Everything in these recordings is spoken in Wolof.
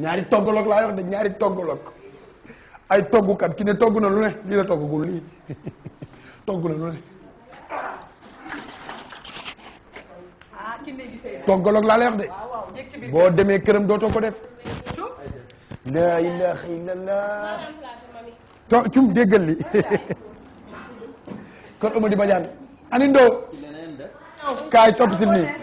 ñaari toggaloog laa wax de ñaari toggaloog ay toggukat ki ne togg na lu ne lii la toggagul lii togg na lu ne ah ki ne gisee toggaloog laa lay wax de waaw waaw jéeg ci biir boo demee këram dootoo ko def la ilaha illallah to cum déggal li kon Amady Badiane ani ndoo kaay topp si nii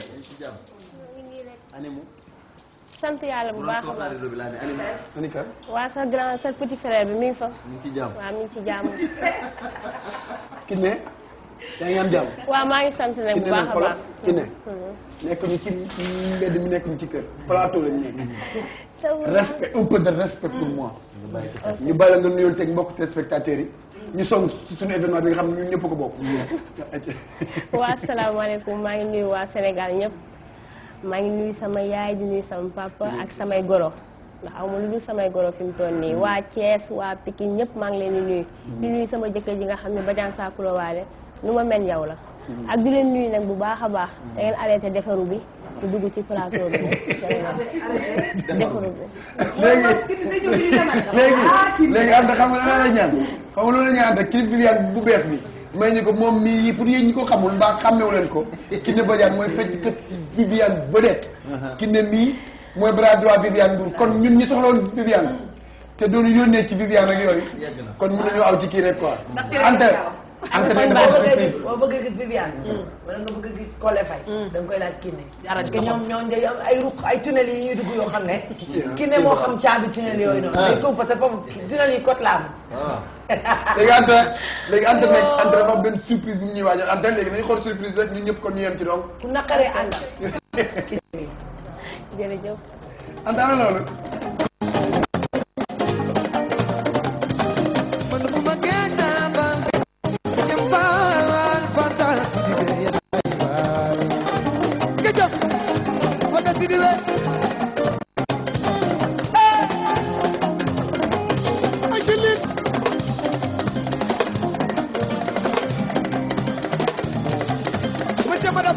sant yàlla bu baax a baax ani kan waa sa grand sa petit frère bi mi ngi fa. mu ngi ci jàmm waaw mi ngi ci jàmm. ki ne yaa ngi am jàmm waaw maa ngi sant nag ki bu ne baax nag a xoolal baax. ki ne nekk ñu ci mbedd mi nekk ñu ci kër plateau lañu nekk respect un peu de respect pour moi ñu bàyyi la nga nuyoon teg mbokk téléspectateurs yi ñu song suñu événement bi nga xam ne ñun ñëpp ko bokk waa asalaamaaleykum maa ngi nuyu waa Sénégal ñëpp maa ngi nuyu sama yaay di nuyu sama papa ak samay goro ndax aw ma lu dul samay goro fi mu toll nii waa Thiès waa Pikine ñëpp maa ngi leen di nuyu. di nuyu sama jëkkër ji nga xam ne Badiane Sakuro waale nu ma mel yow la. ak di leen nuyu nag bu baax a baax da ngeen arrêté defaru bi di dugg ci plateau bi defaru bi. léegi léegi léegi ànd xam nga lan la ñaan xam nga loolu la ñuy ànd ak clip Viviane bu bees bi may ñu ko moom mii pour yéen ñi ko xamul mbaa xàmmewu leen ko Kiné Badiane mooy fecc kët Viviane vedette Kiné mii mooy bras droit Viviane Ndour kon ñun ñi soxla woon Viviane te doon yónnee ci Viviane ak yooyu kon mën nañoo aw ci kii rek quoi ante ante ne dafa am boo bëggee surprise gis boo bëggee gis Viviane wala nga bëgg a gis Kole Faye da nga koy laaj Kiné parce que ñoom ñoo day am ay ruq ay tunnel yi ñuy dugg yoo xam ne Kiné moo xam caabi tunnel yooyu noonu day ko parce que foofu tunnel yi côte la léegi ante léegi ante nag ante dafa am benn surprise bu mu ñuy waajal ante léegi nañu xool surprise bi rek ñun ñëpp kon ñu yem ci donc ku naqaree àndal jërëjëf. ante ana loolu Monsieur, madame.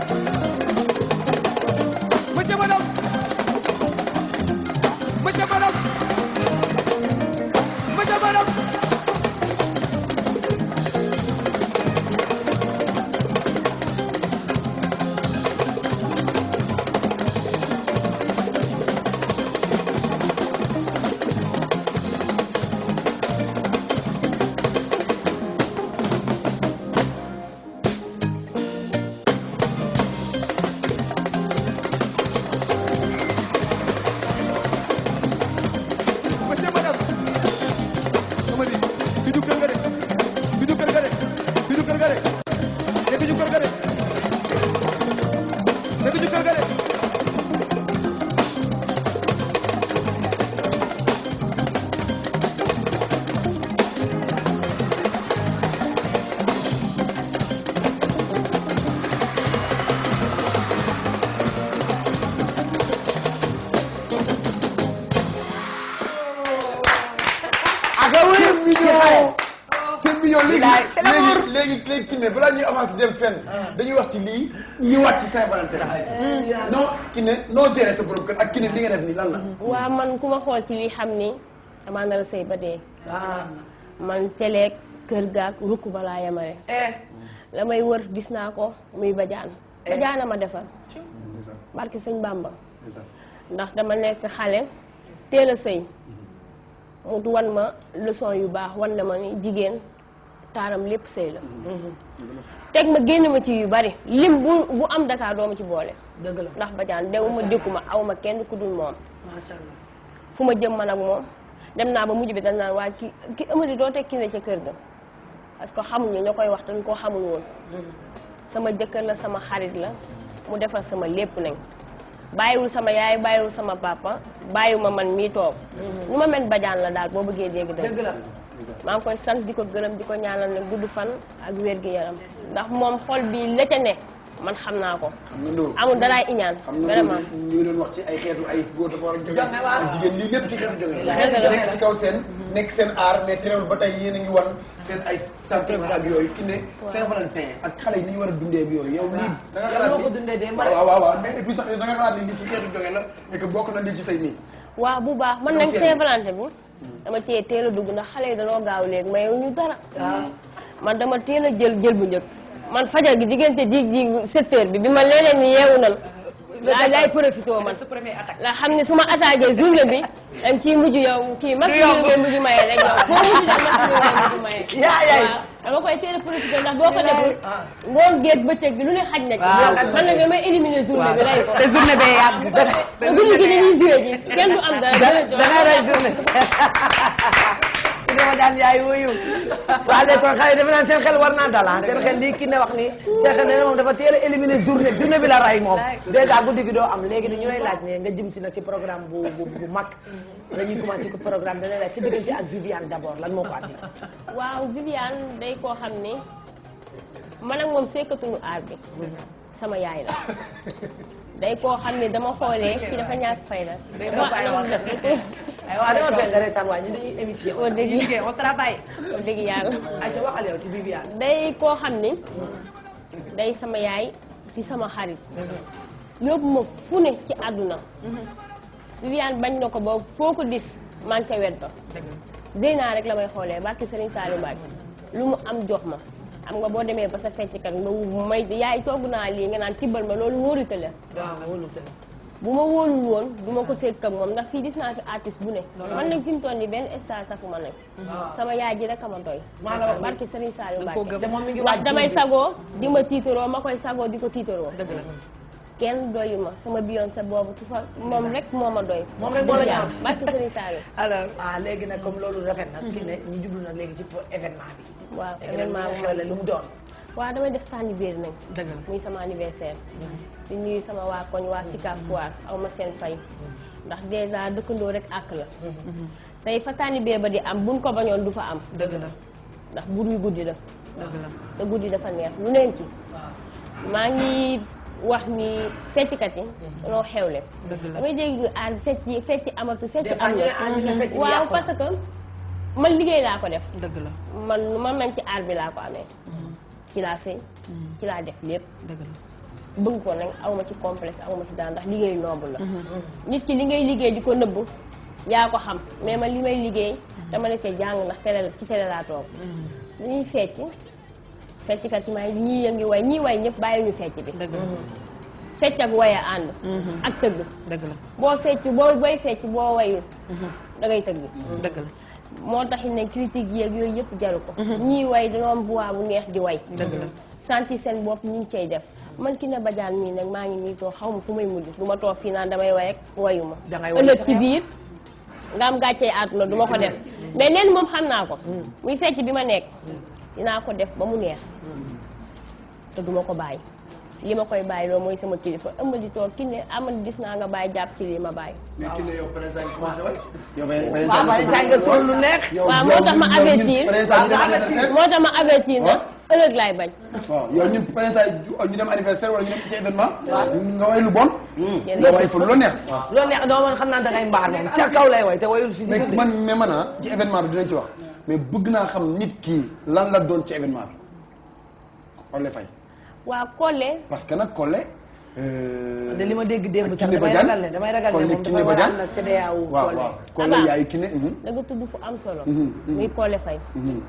Monsieur, madame. Monsieur, madame. Monsieur, madame. Monsieur, madame. Amady bi du kër ga de bi du kër ga de bi du kër ga de ne bi du kër ga de ne bi du kër ga de ak c'est mignon c'est mignon léegi léegi léegi léegi Kiné balaa ñuy avancer dem fenn dañuy wax ci lii ñëwaat ci Saint-Valentin non Kiné noo gérer sa borom kër ak Kiné li nga def nii lan la waa man ku ma xool ci lii xam ni damaa nar a sëy ba dee. man teleeg kër gaak rukk balaa yamare. la may wër gis naa ko muy Badiane. Badiane ma defar. barki sëñ Bamba. ndax dama nekk xale teel a sëy mu wan ma leçon yu baax wan na ma ni jigéen taaram lépp sëy la. teg ma génn ma ci yu bari lim bu bu am Dakar doo ma ci boole. dëgg la ndax Badiane dew ma dékku ma aw ma kenn ku dul moom. macha allah fu ma jëm man ak moom dem naa ba mujj bi dañ naan waa ki ki Amady doo teg Kiné ca kër ga parce que xamuñu ñoo koy wax dañ koo xamul woon sama jëkkër la sama xarit la mu defar sama lépp nañ bàyyiwul sama yaay bàyyiwul sama papa bàyyiwuma man mii toog nu ma mel Badiane la daal boo bëggee dégg dëgg dëgg la maa ngi koy sant di ko gërëm di ko ñaanal ne gudd fan ak wér gi yaram ndax moom xol bi la ca ne man xam naa ko xam nga loolu amul daraay iñaan xam nga vraiment loolu ñu doon wax ci ay xeetu ay góor dafa war a jóge Jonge waaw. ak jigéen lii lépp ci xeetu jóge la Dëgg la. nekk ci kaw seen nekk seen aar mais terewul ba tey yéen a ngi wan seen ay sentiment ak yooyu Kiné Saint-Valentin ak xale yi ni ñu war a dundee ak yooyu yow lii da nga yow xalaat noo ni ko dundee démb waaw rek. waaw waaw mais et puis sax da nga xalaat ni lii ci xeetu jóge la et que bokk na lii ci say nii waaw bu baax man nag Saint-Valentin bi dama cee teel a dugg ndax xale yi danoo gaaw léegi mayewu ñu dara man dama teel a jël jël bu njëkk man fajar gi diggante dig dig sept heures bi bi ma leneen ni yeewu nan laa lay profité man sa premier attaque. la xam ne su ma attaqué journée bi dañ ciy mujj yow kii masculin ngay mujj maye rek yow foo mujj daal masculin ngay mujj maye Yaa yaay. waaw dama koy teel a profité ndax boo ko deful ngoon géej bëccëg bi lu ne xaj na ci waaw. man nag damay éliminer journée bi rey ko te journée bee yàgg dëgg te guddi gi dañuy joué ji kenn du am dara dara da ngay rey journée ki dama daan yaay wuyu waa léegi kon xale yi defe naa seen xel war naa dal ah seen xel lii ki ne wax nii seen xel ne moom dafa teel a éliminer journée journée bi la ray moom dèjà guddi gi doo am léegi ni ñu lay laaj ne nga jëm si nag ci programme bu bu bu mag dañuy commencé ko programme da lay laaj ci diggante ak Viviane d'abord lan moo ko andi waaw Viviane day koo xam ne man ak moom sekkatuñu aar bi sama yaay la day koo xam ne dama xoolee ki dafa ñàkk fayda dama bàyyi wax ay waa dama fekk nga reetaan waa ñu dañuy émission wax dëgg liggéey au travail. wax dëgg yàlla ayca waxal yow ci Viviane day koo xam ni day sama yaay di sama xarit yóbbu ma fu ne ci àdduna Viviane bañ na ko ba foo ko dis man ca wet ba Zeyna rek la may xoolee barki Serigne Saliou Mbacke lu mu am jox ma xam nga boo demee ba sa fecckat nga wu may yaay togg naa lii nga naan tibbal ma loolu wóorute la waaw wóolu te bu ma wóolul woon du ma ko seet ak moom ndax fii gis naa fi artiste bu ne man nag fi mu toll nii benn star safu ma nag sama yaay ji rek a ma doy maa la wax barki Serigne Saliou Mbacke te moom mi ngi ndax waaj damay tuuti. sagoo di ma tiitaroo ma koy sagoo di ko tiitaroo dëgg la. kenn doyu ma sama Beyoncé boobu ci fa moom rek moo ma doy Moom rek moo la ñaaw. barki Serigne Saliou alors. ah léegi nag comme loolu rafet na ki ne ñu jublu nag léegi ci événement bi waaw événement événement bi xewle lu mu doon waaw damay def anniversaire nag dëgg la. muy sama anniversaire di nuyu sama waa koñ waa Sicap Foire aw ma seen fay ndax dèjà dëkkandoo rek àkk la tey fa tànnibee ba di am buñ ko bañoon du fa am dëgg la. ndax bur wi guddi la dëgg la. te guddi dafa neex lu neen ci maa ngi wax ni fecckat yi dañoo xewle Dëgg la. damay dégg ah fecc yi fecc amatu fecc Des fois am ñu ne ah ñu ne fecc bi na waaw yàqu na. parce que man liggéey laa ko def dëgg la. man lu ma mën ci aar bi laa ko amee ci laa sëy ci laa def lépp dëgg la. bëgg ko nag awma ci complexe awma ci daan ndax liggéey noble la nit ki li ngay liggéey di ko nëbb yaa ko xam mais man li may liggéey dama la cee jàng ndax télé la ci télé laa toog ñuy fecc fecckat yi may ñii yëngi way ñii way ñëpp bàyyi ñu fecc bi dëgg la. fecc ak way a ànd ak tëgg dëgg la. boo fecc boo booy fecc boo wayul da ngay tëgg dëgg la. moo tax ne critique yeeg yooyu yëpp jaru ko ñii way dañoo am voix bu neex di way dëgg la. santi seen bopp ñu ngi cay def man ki ne bajaan mii nag maa ngi nii toog xaw ma fu may mujj du ma toog fii naan damay way rek wayu ma Dangay way ëllëg te ci xew. biir nga am gàccee àdduna du ma ko def mais leen moom xam naa ko muy fecc bi ma nekk dinaa ko def ba mu neex te du ma ko bàyyi li ma koy bàyyi loolu mooy sama kilifa ëmb di toog ki ne amal gis naa nga bàyyi jàpp ci lii ma bàyyi mais ki ne yow prince a ngi commencé waay. yow beneen waaw waaye tey nga sol lu neex yow waaw yow moo tax ma ñun- ñun avertir. prince a ñu dem anniversaire. moo tax ma avertir na ëllëg laay bañ waaw yow ñun prince a ñu dem anniversaire wala ñu dem ci événement. nga way lu bon. nga way fa lu la neex. loolu neex doo man xam naa dangay mbaar moom ca kaw lay way te wayul fi mais ci man mais man ah ci événement bi dinañ ci wax mais bëgg naa xam nit kii lan la doon ci événement bi. Collé Faye waaw Collé parce que nag Collé. euh, de li ma dégg démb ak sax Kiné damay Badiane. ragal ne damay ragal ne Collé moom Kiné dafay war a Badiane. am nag CEDEAO waaw Collé. waaw Collé Abba. yaay Kiné. mhm, da nga tudd fu am solo Mhm, mhm. muy Collé Faye mhm.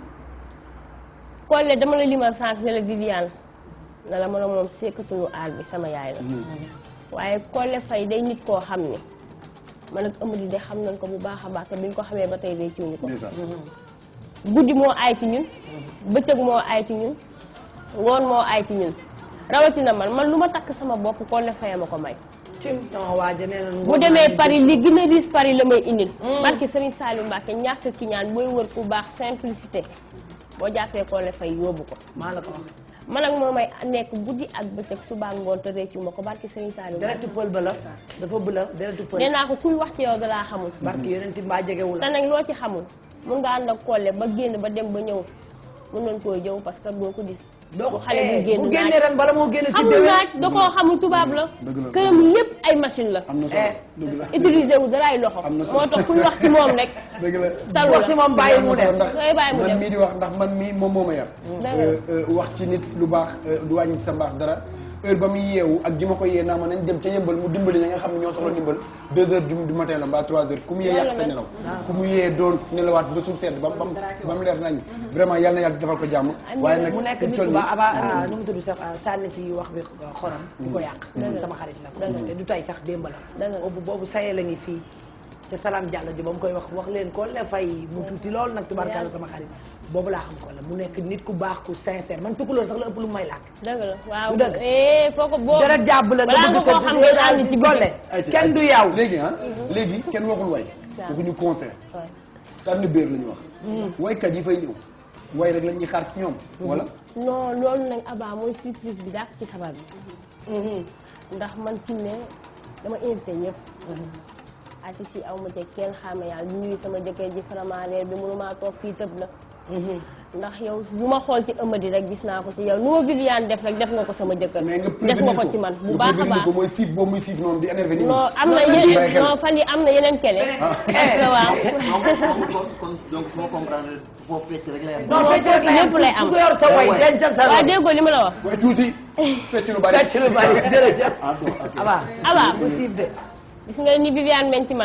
Collé dama la limal sànq ne la Viviane na la mën a moom sekkatuñu aar bi sama yaay la waaye Collé Faye day nit koo xam ne man ak Amady de xam nañ ko bu baax a baax te bi ñu ko xamee ba tey day ciwuñu ko ndeysaan. guddi moo aay ci ñun bëccëg moo aay ci ñun ngoon moo aay ci ñun rawatina man man lu ma takk sama bopp Collé Faye ma ko may cim sama waaja nee na bu demee Paris li gën a riis Paris la may indil barke Serigne Saliou Mbacke ñàkk ki ñaan booy wër ku baax simplicité boo jàppee Collé Faye yóbbu ko maa la ko wax man ak moom may nekk guddi ak bëccëg suba ak ngoon te réccu ma ko barke Serigne Saliou Mbacke deretu pël ba la dafa bëla deretu pël nee naa ko kuy wax ci yow dalaa xamul barki yeneen ti mbaa jegewu te la nag loo ci xamul mun nga ànd ak Collé ba génn ba dem ba ñëw mun nañ koo jëw parce que doo ko gis doo bu xale buy eh, génn bu naaj génnee ren bala moo génn ci xamul déwén naaj da koo xamul tubaab la Dëgg la. këram lépp ay machine la am na solo Eh. dëgg la. utiliser wu daraay loxo Am na solo. moo tax kuy wax ci moom rek dëgg la. talu wax si la moom bàyyi mu dem ndax Ngay bàyyi mu man dem. mii di wax ndax man mii moom moo ma yar. Dëgg la. Euh, euh, wax ci nit lu baax euh, du wàññi ci sa mbaax dara heure ba muy yeewu ak ji ma ko yee naa ma nañ dem ca yëmbal mu dimbali ña nga xam ne ñoo soxla dimbal deux heures du du matin la mbaa trois heures ku mu yee yàq sa nelaw ku mu yee doon nelawaat ba suuf sedd ba ba ba mu leer nañ vraiment yàlla na yàlla defal ko jàmm waaye nag mu nekk nit ku baax aba nu mu tudd sax sànni ci wax bi xorom di ko yàq sama xarit la ko te du tay sax démb la boobu boobu sayee la ngi fii ca salaam Diallo ji ba mu koy wax wax leen ko le fay mu tuuti loolu nag tubaarkalla sama xarit boobu laa xam ko la mu nekk nit ku baax ku sincère man tukulóor sax la ëpp lu may làkk dëgg la waaw du dëgg eh foo ko boo dara jàpp la balaa nga koo xam nga ànd ci golle kenn du yaw léegi ah léegi kenn waxul way waxuñu concert tànn béer la ñu wax waykat yi fay ñëw way rek lañ ñuy xaar ci ñoom wala non loolu nag abaa mooy surprise bi dàq ci sabar bi ndax man Kiné dama invité ñëpp artistes yi aw ma ci kenn xaame yàlla di nuyu sama jëkkër ji faramaaleer bi mënumaa toog fii tëb la ndax yow lu ma xool ci ëmadi rek gis naa ko ci yow nu ma Viviane def rek def nga ko sama jëkkër mais nga def nga ko ci man bu baax a baax ko mooy siif boobu muy siif noonu di énervé nit ñi non am na yeneen non fan yi am na yeneen kele parce que waaw kon kon donc soo comprendre foofu fecc rek lay am. non fecc rek lay am lépp lay am ku yor sa way dencal sa waaw way déggoo li ma la wax waaye tuuti fecc lu bari fecc lu bari jërëjëf ah bon ok. aba abaa bu siif de gis nga ni Viviane men ci man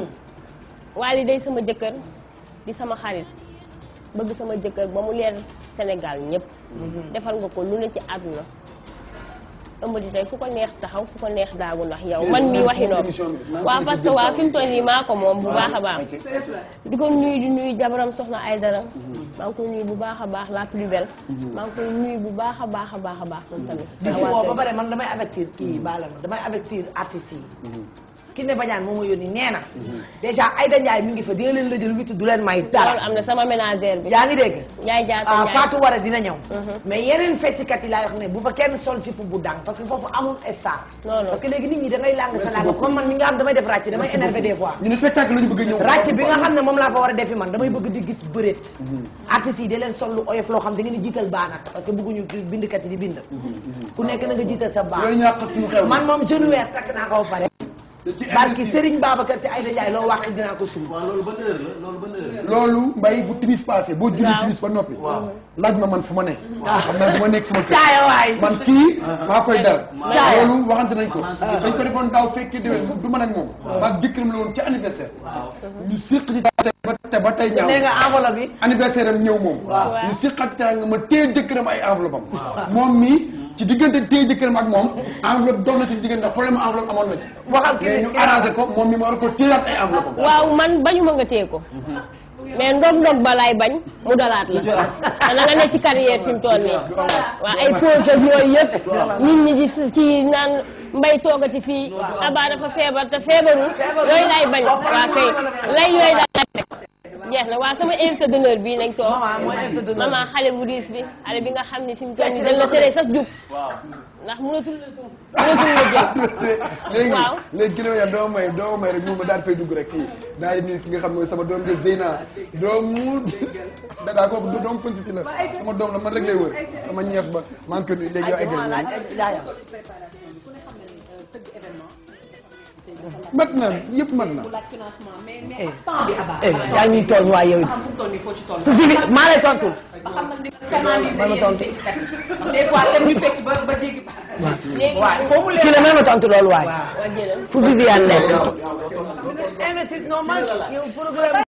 Wally day sama jëkkër di sama xarit bëgg sama jëkkër ba mu leer Sénégal ñëpp defal nga ko lu ne ci àdduna ëmb di tey fu ko neex taxaw fu ko neex daagu ndax yow man mii waxi noonu waaw parce que waa fi mu toll nii maa ko moom bu baax a baax di ko nuyu di nuyu jabaram soxna ay dara maa ngi koy nuyu bu baax a baax la plus belle maa ngi koy nuyu bu baax a baax a baax a baax moom tamit di ci woo ba pare man damay avertir kii baala ma damay avertir artistes yi Kiné Badiane moo ma yónni nee na dèjà Aïda Ndiaye mi ngi fa dina leen la jël witt du leen may loolu dara am na sama ménagère bi yaa ngi dégg Njaay jaata ah Njaay Fatou Wara dina ñëw mais yeneen fecckat yi laay wax ne bu fa kenn sol ci bu dang parce que foofu amul star Non, non. parce que léegi nit ñi da ngay làng sa làng comme man mi nga xam damay def ràcc damay énervé des fois ñu ne spectacle la ñu bëgg a ñëw ràcc bi nga xam ne moom laa fa war a defi man damay bëgg di gis bëreet artistes yi da leen sol lu oyof loo xam da ngeen di jiital baanat parce que bëgguñu bindkat yi di bind ku nekk na nga jiital sa baan loolu ñàkk suñu xew man moom jeune weer takk naa ko ba pare barki Serigne Babacar si Aïda Ndiaye loo wax dinaa ko suul waaw loolu ban heure la loolu ban heure la. loolu mbay bu timis passé boo julli Waaw. timis ba noppi laaj ma man fu ma ne xam naa du ma nekk sama kër caaya waay man kii maa koy dal Caaya. loolu waxante nañ ko dañ ko defoon daaw fekkee déwén du man ak moom maag jëkkëram la woon ci anniversaire ñu séq ci tey ba tey ba tey ñaaw nee nga enveloppe bi anniversaire am ñëw moom ñu séqat teranga ma téye jëkkëram ay enveloppe am moom mii ci diggante téye jëkkëram ak moom enveloppe dox na suñu diggante ndax problème enveloppe amoon na ci waxal ki mais ñu arrangé ko moom mi ma war ko téyaat ay enveloppe am waaw man bañu ma nga téye ko mais ndog-ndog ba laay bañ mu dalaat la te na nga ne ci carrière fi mu toll nii waaw ay pause ak yooyu yëpp nit ñi gis ci naan mbay toogati fii abaa dafa feebar te feebarul yooyu laay bañ waa kay lay yooyu daal laay bañ jeex na waa sama invité d'honneur bii nañ toog maman mooy invité d'honneur maman xale bu diis bi xale bi nga xam ne fi mu toll nii dañ la tere sax jug ndax mënatul la suuf mënatul la jël léegi Waaw. léegi ki ne ma yaa doo may doo may rek mu ma daal fay dugg rek kii daal di nuyu ki nga xam mooy sama doom jël Zeyna doomu dadaa kooku du doom pënc ci la sama doom la man rek lay wër sama ñees ba maa ngi koy nuyu léegi yow ay gën laaj jaayam préparation bi ku ne xam ne ni tëgg événement mat na yëpp mat na bu laaj financement mais mais ak temps bi abaa eh yaa ngi ñuy tooñ waay yow it xam fu mu toll nii foo ci toll fu fi maa lay tontul ba xam nag di canaliser ma yenn tontu. fecckat yi ndax des fois tam ñu fekk ba ba jéggi léegi waay foo mu ki ne ma tontu loolu waay waa jëlal fu Viviane nekk investir non man yow programme